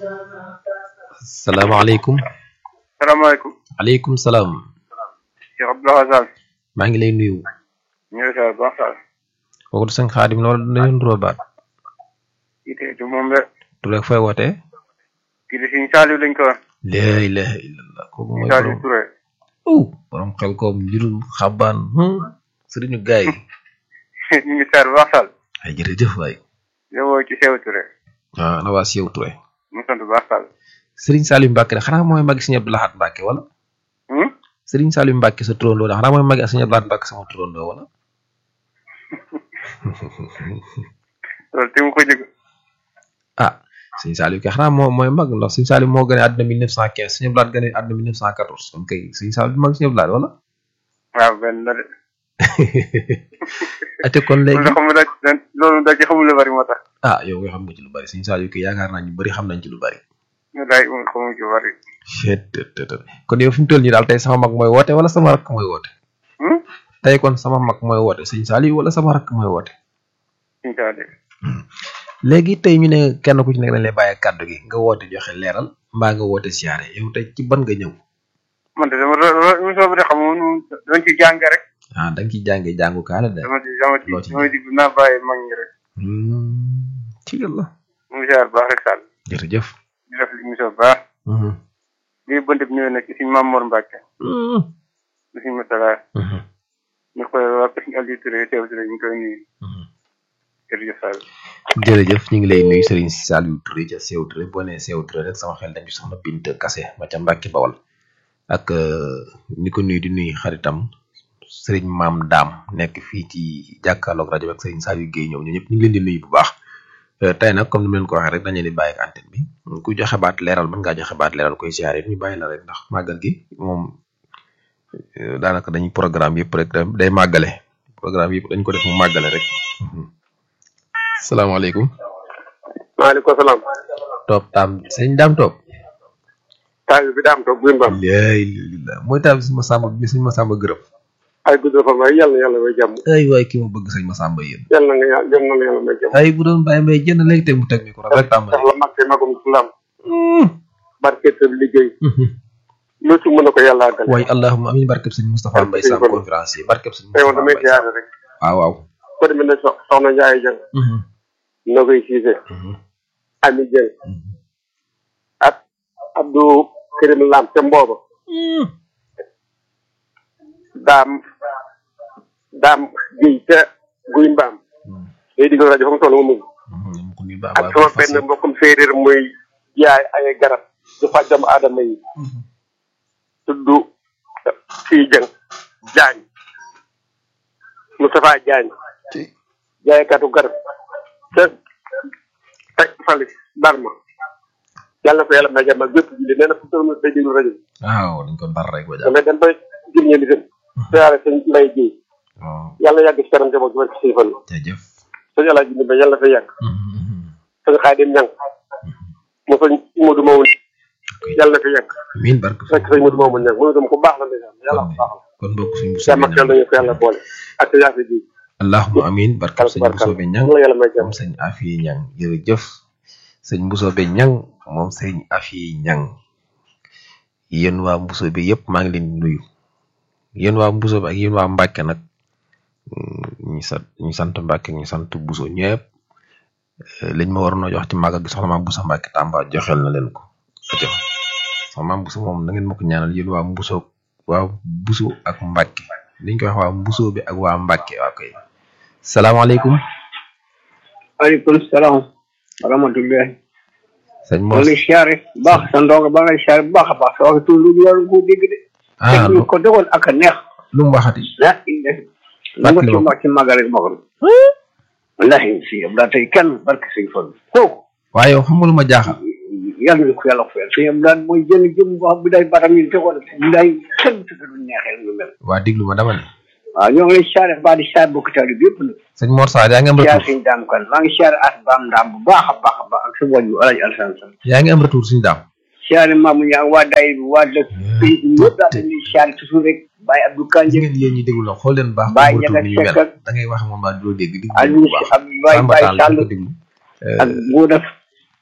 salaamaaleykum salaamaaleykum. aleykum salaam Cheikh Abdoulaye Sall. maa ngi lay nuyu ñu ngi lay saa baax Sall. kooku du sëñ xaadim la wala dañu nuroo baat kii de du moom la. du rek fooy wootee kii de Sëñ Saliou lañ ko wax. laa ilaha illallah kooku Sëñ mooy Saliou borom Touré. uh borom xel koom njurul xabaan hmm, sëriñu gaay yi ñu ngi saa baax Sall. ay jërëjëf waay yow woo ci Seydou Touré. ah na waa Seew Touré mu sant baax Sall. sëriñ Saliou Mbacke de xanaa mooy magi sëñ Abdou Lahad Mbacke wala Hmm? sëriñ Saliou Mbacke sa turandoo de xanaa mooy magi sëñ Abdou Lahad Mbacke sama turandoo wala loolu te mu ko jóg. ah sëñ Saliou kay xanaa moo mooy mag ndax sëñ Saliou moo gane àdduna 1915 sëñ Abdou Lahad gane àdduna 1914 kon kay sëñ Saliou mag sëñ Abdou Lahad wala waaw benn la de. ate kon léegi loolu xamul da loolu da ci xamul lu bari moo tax. ah yow nga xam nga ci lu bari sëñ Saliou kay yaakaar naa ñu bari xam nañ ci lu bari ñu daay moom xamul ci lu bari. chet kon yow fi mu toll nii daal tey sama mag mooy woote wala sama rakk mooy woote Hmm? tey kon sama mag mooy woote sëñ Saliou wala sama rakk mooy woote Sëñ Saliou. léegi tey ñu ne kenn ku ci nekk dañ lay bàyyi kàddu gi nga woote joxe leeral mbaa nga woote siyaare yow tey ci ban nga ñëw man de dama doon émission bi de xam nga moom doon ci jàng rek. ah da nga ciy jàngee jàngu kaala de dama ci dama ci Loo ci dama ci naa bàyyi mag ñi rek. Hmm, ci yàlla mu ngi saa baax rek Sall. jërëjëf di def émission bu baax. Mhm. lii bënt bi ñëwee nag ci suñu Maam Mor Mbacke. Mhm. di suñu Matala. Mhm. ñu koy waa Kër Aliou Touré Seydou Touré ñu koy nuyu. Mhm. jërëjëf Sall. jërëjëf ñu ngi lay nuyu Serigne Saliou Touré ca Seew Touré boo nee Seew Touré rek sama xel dañ ci soxna Bint Kase ma ca Mbàkke Bawal ak euh, ni ko nuyu di nuyu xaritam Serigne Maam Daam nekk fii ci jàkkaarloog rajo bi ak Serigne Saliou Guèye ñëw ñu ñëpp ñu ngi leen di nuyu bu baax Euh, tey nag comme ni ma leen ko waxee rek dañu leen di bàyyi ak antenne bi ku joxe baat leeral mën ngaa joxe baat leeral koy siyaare it ñu bàyyi la rek ndax màggal gi moom euh, daanaka dañuy programme yëpp rek da- day màggale programme yëpp dañ ko def mu màggale rek Mhm. salaamaaleykum maaleykum salaam. topp taam sëñ daam topp taal bi daam toog buy mbaam. laay lillah mooy taam si ma sàmba bi suñ ma sàmba gërëm ay gudd fa may yàlla na yàlla may jàmm. ay waay ki ma bëgg sëñ ma sàmba yéen yàlla na nga yàlla yàlla na yàlla may jàmm. ay bu doon bàyyi may jënd léegi teg mu teg mi ko rek tàmbali ndax la mag te magum islam. Mm. barke sa liggéey. Mhm. lu ci mën a ko yàlla àggale. waay allahumma amin barkeb sëñ Moustapha Mbaye Sam conférencier barkeb sëñ tey woon Moustapha damay Mbaye Sam siyaare rek. waaw waaw ko demee ne sox soxna Ndiaye Dieng. Mhm. noo koy siise. Mhm. Ami Dieng. Mhm. ak Abdou Karim Lam ca Mbooba. Mm. daam daam Guèye ca Guy Mbaam. Mm. day diggal rajo fa mu toll mu mujj. Mhm. mu ko nuyu baax ak waaye sama fas yéene. benn mbokkum séeréer muy jaay ay garab di faj doomu aadama yi. Mhm. tudd fii Dieng Diagne Moustapha Diagne Ci- jaaykatu garab te teg fali Barma yàlla na ko yàlla may jàmm ak bépp julli nee na fu mu day déglu rajo bi waaw dañ ko dar rek ba jàpp damay dem ba jëm ñeen di dem siyaare sëñ Lay Jéy waaw yàlla yàgg ci kanam njaboot gi barke sëñ Fallu jërëjëf sëñ Alaaji Ndimbe yàlla na fa yàgg Mhm. sëñ Xaadim Ñang mu sëñ Modou Mamoun yàlla na fa yàgg amiin barke fekk sëñ Modou Mamoun Ñang mu ne dem ku baax la ndeysaan yàlla ko baax la kon bokk suñ bu jàmm ak yàlla nañu ko yàlla boole ak sa yaase ji allahumma amin barke sëñ Bousso be ñang la yàlla may jàmm moom sëñ Afi ñang jërëjëf sëñ Bousso be ñang moom sëñ Afi ñang yéen waa Bousso bi yëpp maa ngi leen di nuyu yéen waa Bousso bi ak yéen waa Mbàkke nag mm, ñi sant ñi sant Mbàkke ñi sant Bousso ñëpp eh, liñ ma waroon a jox ci màggal gi soxna maam Bousso Mbàkke Tamba joxel na leen ko aca soxna maam Bousso moom na ngeen ma ko ñaanal yéen waa Bousso waa Bousso ak Mbàkke liñ koy wax waa Bousso bi ak waa Mbàkke waa koy salaamaaleykum aleykum salaam wa rahmatullahi sëñ maa Mor ngi siyaare bu baax sa ndongo ba ngay siyaare bu baax a baax sa waxi tuur lu war ko dégg de ah te ñu ko dogoon ak a neex lu mu waxati ah la nga ci wax ci magal rek magal wallahi si am daa tey kenn barke sëñ Fall kooku waaye yow xam nga lu ma jaaxal yàlla na ko yàlla ko fayal sëñ am daan mooy jënd jëm boo xam bu day batam yi tegoon bu day kenn tëgg du neexee lu mel waa diglu ma dama ne waaw ñoo ngi lay siyaare ba di siyaare bokk taali bi yëpp nag sëñ Mor Sarr yaa ngi am siyaare retour sëñ daam kan maa ngi siyaare as baam ndaam bu baax a baax a baax ak sa wàññi alaji alsan san yaa ngi am retour suñu daam siyaare maamu ñaa waa day bi waa dëkk pays bi ñëpp daal dañuy siyaare toujours rek Baye Abdou gis Kandji ngeen yéen ñi déglu la xool leen baax Baye am retour Ndiaga ni ñu mel Seck ak- da ngay wax moom baa doo dégg diglu Aliou bu baax ak Baye Samba Baye Tall Sall ko déglu ak Ngouda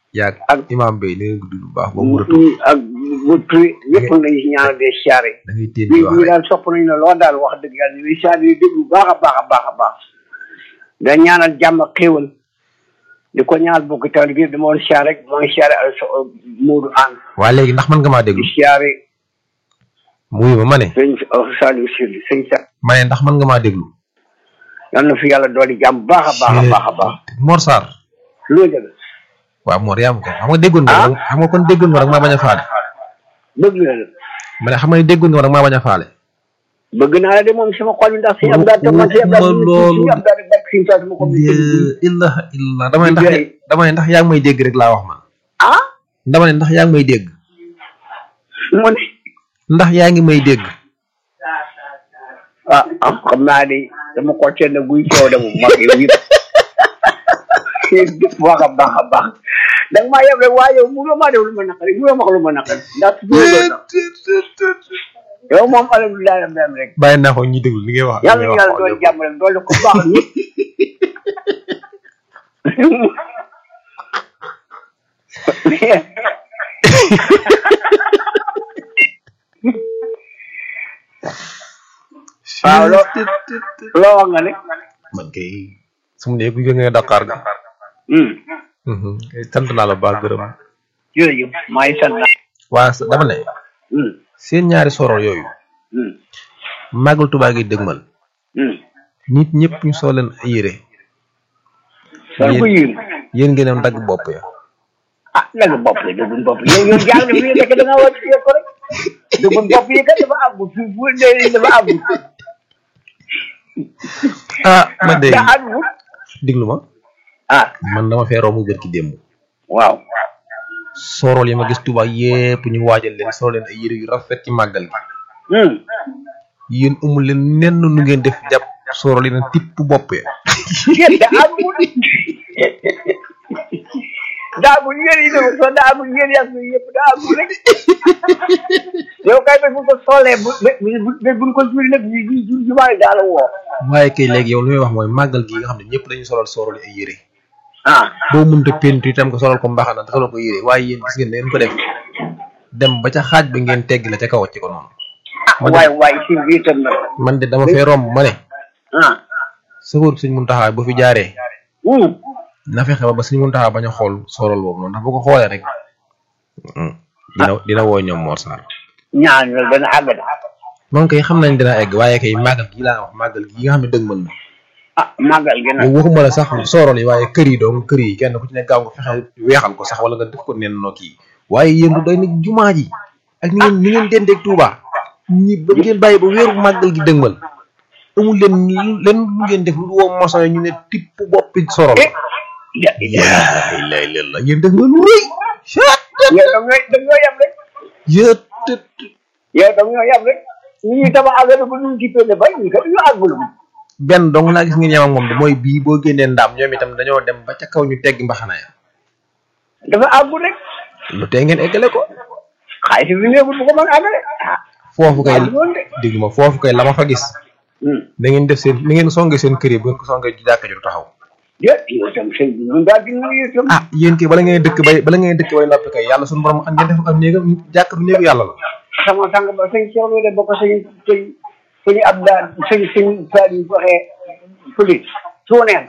yaag ak- imam bay da ngay gudd bu baax ba mu rëtu ak bu turi ñëpp nañu si ñaanal dee siyaare da ngay téen bi di wax ñu rek daal sopp nañu la lool daal wax dëgg yàlla ñu ngi siyaare yi déglu baax a baax a baax a baax da ñaanal jàmm ak xéewal di ko ñaanal bokk taal bi dama woon siyaare rek maa ngi siyaare al so Moodu An waa léegi ndax mën nga maa déglu di siyaare muy ma ma ne sëñ Saliou Syll sëñ sa ma ne ndax mën nga maa déglu yal na fi yàlla dooli jàmm baax a baax a baax a baax Mor Sarr loolu dëgg waaw Mor yaa ma ko xam nga déggoon nga rek xam nga kon déggoon nga rek maa bañ a faale bëgg na la ma ne xam nga ne déggoon nga rek maa bañ a faale bëgg naa la de moom sama xol bi ndax si am daal te man si am daal Waxuma loolu si am daal rek si saa sama xol bi illah illah damay ndax Liggéey. damay ne ndax yaa ngi may dégg rek laa wax man ah dama ne ndax yaa ngi may dégg mu ne ndax yaa ngi may dégg ah ah xam naa ni dama ko teel a guy coow de moom mag yow yëpp baax a baax a baax da nga maa yeb rek waaye yow mënoo maa def lu ma naqari mënoo ma wax lu ma naqari ndax su dee loolu sax yow moom alhamdulilah rabbil alamin rek bàyyi naa ko ñuy déglu li ngay wax yàlla na yàlla doon jàmm rek doole ko baax ñëpp waaw loo loo wax nga ne man kay su ma nee ku jógee Dakar ga hum sant naa la baax gërëm jërëjëf maa ngi sant naa waa sa- dama ne hum seen ñaari sorol yooyu hum màggal Tuubaa gi dëgmal hum nit ñëpp ñu soo leen ay yére soo ko yéen yéen ngeen am dagg bopp ya ah nag bopp la dëggun bopp yow yow jaar na fii nekk da nga war a ko rek dëggun bopp yi kat dafa àggu fu fu dee dafa àggu ah man de da àggu diglu ma ah man dama fee romb bër ki démb waaw sorol yi ma gis Tuubaa yépp ñu waajal leen soo leen ay yére yu rafet ci màggal gi hum yéen amul leen nenn nu ngeen def jàpp sorol yi na tipp bopp ya yéen da àggu daa àggu yéen yi dafa soo daa àggu yéen yàgg yëpp daa àggu rek yow kay ba bu ko soolee bu bu bu buñ ko juri nag ñu ñu jumaale daa la woo waaye kay léegi yow li may wax mooy màggal gi nga xam ne ñëpp dañuy solal sorol yi ay yére ah boo mënta pentu itam nga solal ko mbaxana te solal ko yére waaye yéen gis ngeen ne ngeen ko def dem ba ca xaaj ba ngeen tegg la ca kaw ci ko noonu ah waay waay si biir tam nag man de dama fee romb ma ne ah sëfër suñ muntaxaa bu fi jaaree hum na fexe ba ba suñ muntaxaa bañ a xool sorol boobu noonu ndax bu ko xoolee rek dina dina woo ñoom Mor Sarr ñaan la dana àgg da moom kay xam nañ dina egg waaye kay màggal gi laa wax màggal gi nga xam ne dëgg mën na ah màggal gi nag yow waxuma la sax sorol yi waaye kër yi doom kër yi kenn ku ci ne gaaw nga fexe weexal ko sax wala nga def ko nen noo kii waaye yéen du doy nag jumaa ji ak ni ngeen ni ngeen dendeeg Touba ñi ba ngeen bàyyi ba weeru màggal gi dëgmal amul leen lu- leen lu ngeen def lu woo moso ñu ne tipp boppi sorol eh ya yaa ilaaha illallaah yéen def nga lu rëy yow da nga da nga yem rek yët yow da nga yem rek ñu ñuy tabax affaire bu ñu ci pelle bay ñu ko ñu àggul benn dong laa gis ngeen yem ak moom de mooy bii boo génnee ndaam ñoom itam dañoo dem ba ca kaw ñu tegg mbaxana ya dafa àggul rek lu tee ngeen eggale ko xaalis bi néegul bu ko mën a àggale ah foofu kay àggul woon de déglu ma foofu kay la ma fa gis hum da ngeen def seen ni ngeen songe seen kër yi bu ngeen ko songee ci jàkka ji du taxaw déet yow tam sëñ bi ñun daal di nuyu tam ah yéen kay bala ngeen dëkk bay bala ngeen dëkk bay noppi kay yàlla suñu borom am ngeen def am néegam jàkka du néegu yàlla la sama sang ba sëñ Cheikh Lo de ba ko sëñ sëñ sëñ Abdaan sëñ sëñ Saliou waxee fële suuneen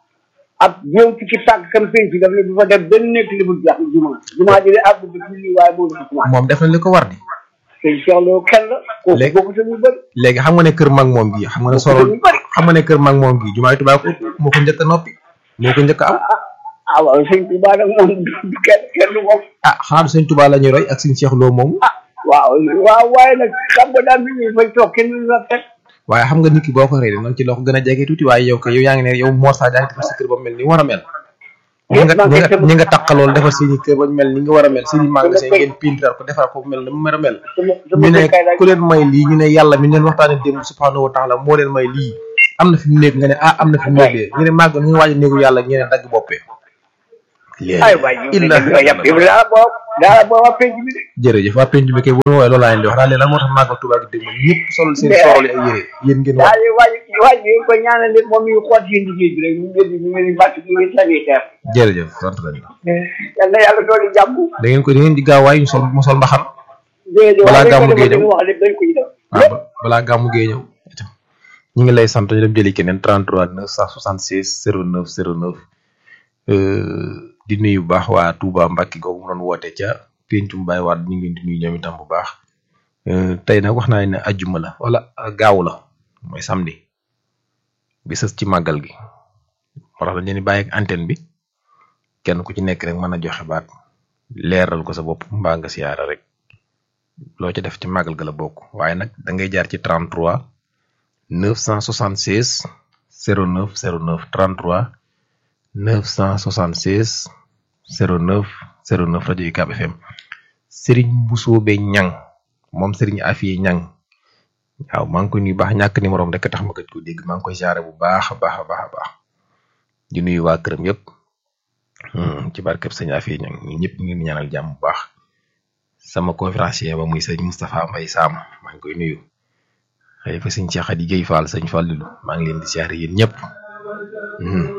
ab ñëw ci ci tànk kam sëñ fi daf ne bu fa def benn nekk li mu jax juma juma ji de àgg bi julli waaye moo dafa commencé moom def na li ko war di sëñ Cheikh Lo kenn la kooku Léegi- bokku ñu bëri léegi xam nga ne kër mag moom gi xam nga ne sorol ñu bëri xam nga ne kër mag moom gi jumaay Tuubaa ko moo ko njëkk a noppi moo ko njëkk a am ah ah waaw sëñ Tuubaa nag moom du kenn kenn du moom ah xanaa du sëñ Tuubaa la ñuy roy ak sëñ Cheikh Lo moomu waaw waaw waaye nag xam nga daal bi ñu fay toog kenn du la teg waaye xam nga nit ki boo ko rey noonu ci loo ko gën a jege tuuti waaye yow ko yow yaa ngi ne yow Mor Sarr yaa ngi defar sa kër ba mu mel ni war a mel ñi nga ñi nga ñi nga taqalool defar seeni kër ba ñu mel ni nga war a mel seeni magasin ngeen pintar ko defar ko mel ni mu mel a mel sama ñu sama ne kay laaj ku leen may lii ñu ne yàlla mi leen waxtaane démb subhanahu wa taala moo leen may lii am na fi mu nekk nga ne ah am na fi mu nekk de ñu ne màgg ñu ngi waaj a néegu yàlla ñu ne dagg boppee ay waay ñu ne dañoo yàpp yow daal boobu daal boo waa penc bi de jërëjëf waa penc bi kay bu ñu woowee loolu laa leen di wax daal leen lan moo tax màggal Tuubaa gi dégg ma ñëpp sol seen sorol yi ay yére yéen ngeen wax daal di waaj waaj bi ko ñaanal leen moom ñu xool seen liggéey bi rek ñu ngi ñu ngi bàtt ñu ngi sanitaire jërëjëf sant nañ la yal na yàlla dooli jàmm da ngeen ko da ngeen di gaaw waaye ñu sol mu sol mbaxan jërëjëf Balaa wax gàmmu dañ ko gee def ñëw. wax lépp dañ ko ñu def waaw ba- balaa gàmmu gee ñëw ñu ngi lay sant ñu dem jëli keneen 33 976 09 09 euh, di nuyu bu baax waa Touba Mbacke googu mu doon woote ca pencum Baye Wade ñu ngi leen di nuyu ñoom itam bu baax Euh, tey nag wax naa ne ajjuma la wala euh, gaaw la mooy samedi bi sës ci màggal gi moo tax dañ leen di bàyyi ak antenne bi kenn ku ci nekk rek mën a joxe baat leeral ko sa bopp mbaa nga siyaara rek loo ca def ci màggal ga la bokk waaye nag da ngay jaar ci 33 976 09 09 33 976 09 09 rajo UCAB FM Serigne Boussobe Ñang moom Serigne Afiye Ñang waaw maa ngi koy nuyu baax ñàkk numéro am rek tax ma gëj ko dégg maa ngi koy jaare bu baax a baax a baax a baax di nuyu waa këram yëpp hmm, ci barkeb sëñ Afiye Ñang ñun ñëpp ñu ngi leen di ñaanal jàmm bu baax sama conférencier ba muy sëñ Moustapha Mbaye Sam maa ngi koy nuyu xëy fa sëñ Cheikh Khady Guèye Fall sëñ Fallilu maa ngi leen di siyaare yéen ñëpp Hmm.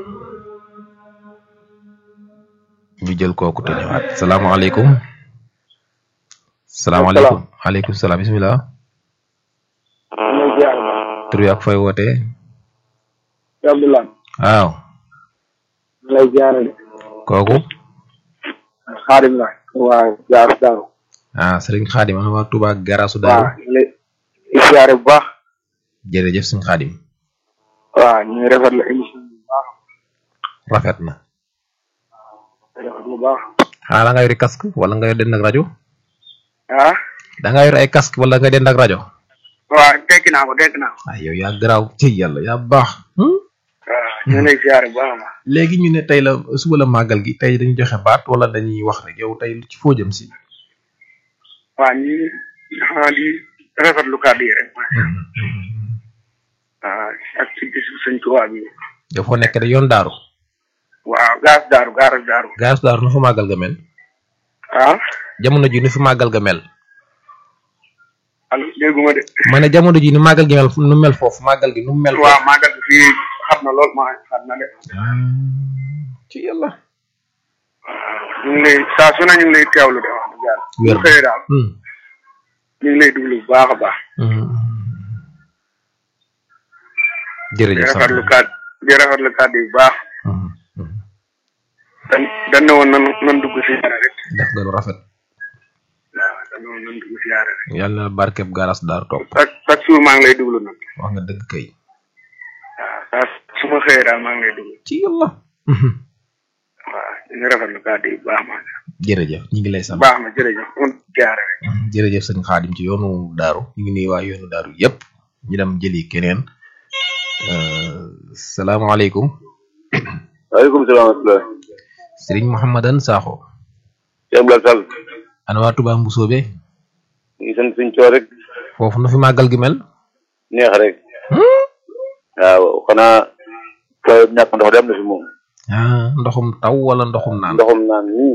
ñu jël kooku te ñëwaat salaamaaleykum salaamaaleykum aleykum salaam bisimilah ñu ziar tur bi ak fooy wootee Abdoulaye waaw lay ziare de kooku xaarim la waa jaar daaru ah sëriñ Xaadim ana waa Touba garaasu waaw daaru ñu lay ziare bu baax jërëjëf sëriñ Xaadim waaw ñu ngi rafetlu émission bi bu baax rafet na rafetlu bu baax ah da nga yori casque wala nga yor dend ak rajo ah da nga yor ay casque wala nga dend ak rajo waaw tekki naa ko tekki naa ko ah yow yaa garaaw ci yàlla yaa baax hmm? waaw ñu ngi lay ziare bu baax a baax léegi ñu ne tey la suba la màggal gi tey dañu joxe baat wala dañuy wax rek yow tey ci foo jëm si waaw ñu xanaa di rafetlu kàddu yi rek waaw ak ci bisu sëñ Tuubaa bi yow foo nekk de yoon daaru waaw gaas daaru gaaras daaru gaas daaru nu fi màggal ga mel ah jamono ji nu fi màggal ga mel allo dégguma de ma ne jamono ji nu màggal gi mel nu mel foofu màggal gi nu mel waaw foofu màggal bi fii xam na lool maa xam na de ci yàlla waaw ñu ngi lay saa su ne ñu ngi lay teewlu de wax dëgg yàlla Wér bu xëyee daal Hmm. ñu ngi lay déglu bu baax a baax Hmm. di jërëjëf sant rafetlu kàddu di rafetlu kàddu yi bu baax Hmm. Hmm. dañ dañ ne woon nan nan dugg si yaare rek def nga lu rafet waaw dañ ne woon nan dugg si yaare rek yàlla na barkeb garas daaru topp chaque chaque jour maa ngi lay déglu nag wax nga dëgg kay waaw saa su ma xëyee daal maa ngi lay déglu ci yàlla Hmm. waaw ñu ngi rafetlu kàddu yi bu baax maa jërëjëf ñu ngi lay sant baax na jërëjëf man siyaare rek jërëjëf sëñ Xaadim ci yoonu daaru ñu ngi nuyu waa yoonu daaru yépp ñu dem jëli keneen Euh, salaamaaleykum waaleykum salaam wa rahmatulah. sëriñ Mouhamadan Sakho Cheikh Abdoulaye Sall. ana waa Touba Mbusoobe ñu ngi sant suñu coow rek. foofu nu fi màggal gi mel neex rek. waaw xanaa taw ñàkk ndox dem na fi moom. ah ndoxum taw wala ndoxum naan ndoxum naan nii.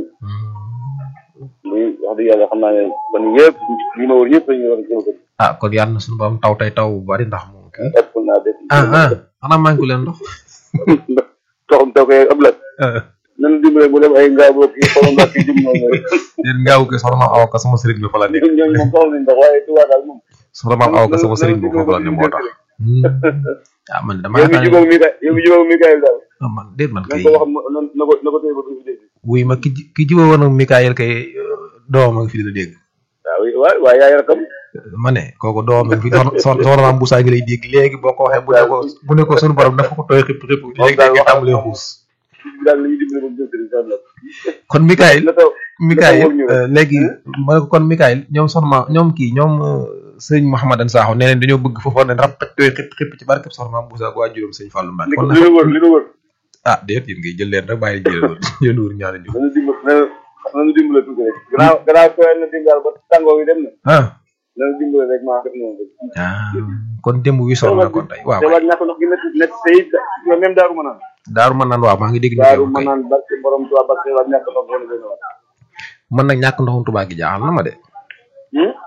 muy wax dëgg yàlla xam naa ne kon yëpp ñi ma wër ñëpp dañuy war a jëm ko. ah kon yàlla na suñu borom taw tey taw bu bari ndax moom kii ëpp naa def. ah ah xanaa manqué leen ndox ndoxum taw koy Abdoulaye. nan dimbale mu dem ay ngaabu kii xoolal nga kii jëm noonu rek. yéen ngaaw ke soxna maam aw ka sama sëriñ bi fa la nekk ñun ñooñu moom soxla nañ ndox waaye Tuubaa daal moom. soxna maam aw ka sama sëriñ bi foofu la ne moo tax ah man dama yow mi yaakaar jubóog mi kay yow mi jubóog mi kay daal. ne man déet man na kay ko wax na na ko na ko téye ba fi dégg. wuy ma ki ji- ki jiba woon ak Mikaayel kay euh, doomam a ngi fi di la dégg waaw waaw waaye yaay rakam. ma ne kooku doomam a ngi fi soxna soxna soxna maam Boussa ngi lay dégg léegi boo ko waxee bu ne ko bu ne ko sunu borom dafa ko tooy xëpp xëpp léegi daal léegi waxam tàmbalee xuus daal la ñuy dimbale ba mu jëm sëriñ Sall. kon Mikaayel na taw Mikaayel wóor ñu euh, léegi ma ne ko kon Mikaayel ñoom soxna ma ñoom kii ñoom euh, sëñ Mouhamadan Sakho nee nañ dañoo bëgg foofu ne rap tooy xëpp xëpp ci barkeb soxna maam Boussa ak waa juróom sëñ Fallou Mbacke li kon li nag la wër li la wër. ah déet yéen ngay jël leen rek bàyyi jël yéen wër ñaari ñu nañu dimbale nañu nañu dimbale tuuti rek. gannaaw gannaaw tooyal na dimbal ba tàngoo yi dem na. ah nañu dimbale rek maa def noonu rek. ah kon démb wi sonn na kon tey waaw te waat ñàkk ndox gi métti métti te it yow même daaru ma naan. daaru ma naan waaw maa ngi dégg ñu daaru koy ma wax kay naan barke borom Tuubaa barke waat ñàkk ndox wala benn waat. man nag ñàkk ndoxum Touba gi jaaxal na ma de